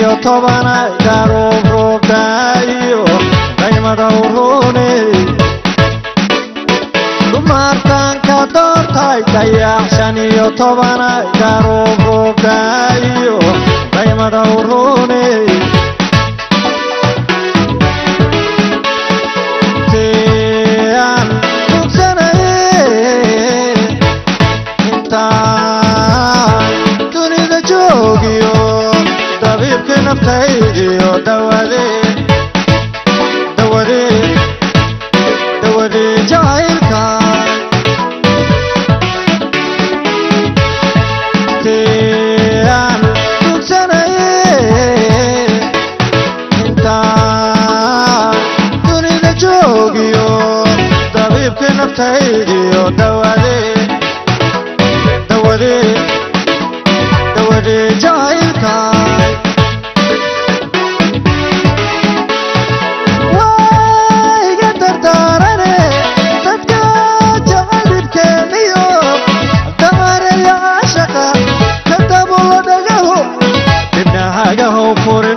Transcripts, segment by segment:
iyo tobana garuub roobdaayo qaymada uruuney dumartanka doortay dayax shan iyo tobana garuub roobdaayo qaymada uruuney tian tugsanaye intaan dunida joogiyo dabiibkii naftaydiyo dawadee dawadee dawadee jacaylka tian tugsanaye intaan dunida joogiyo dabiibkii naftaydiyo dawadee dawadee dawadee jacaylkaay wayga dardaarane dadka jacaylibkeeniyo damareya caashaqa ka dabulo dhagaho dibnahagahow furin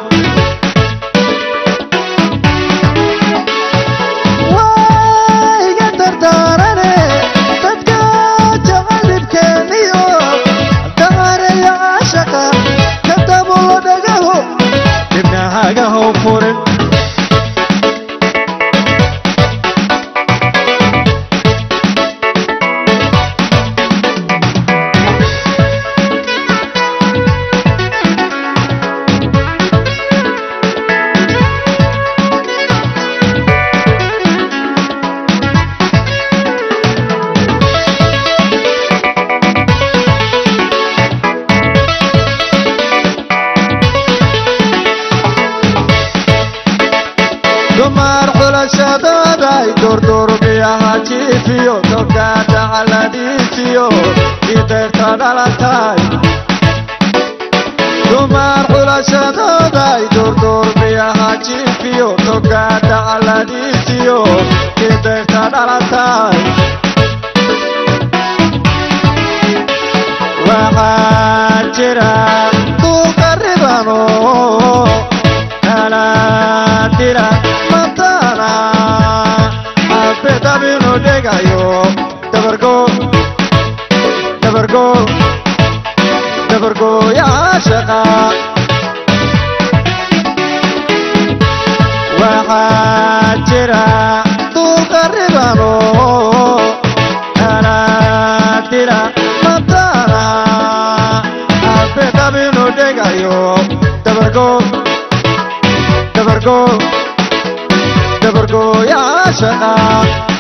wayga dardaarane dadka jacaylibkeeniyo damareya caashaqa ka dabulo dhagaho dibnahagahow furin dumar xulashadooday durdurbiyaha jiifiyo togaada caladiifiyo idayrta dhalatay dumar xulashadooday durdurbiyaha jiifiyo togaada caladiifiyo idayrta dhalatay waxaa jira duuqaribano kala dira matana abedabinu dhegayo dabargo dabargo dabargoyaashaqa waxaa jira duuqaribano kala dira matana abedabinu dhegayo dabargo dabargo dabargoyaashaqa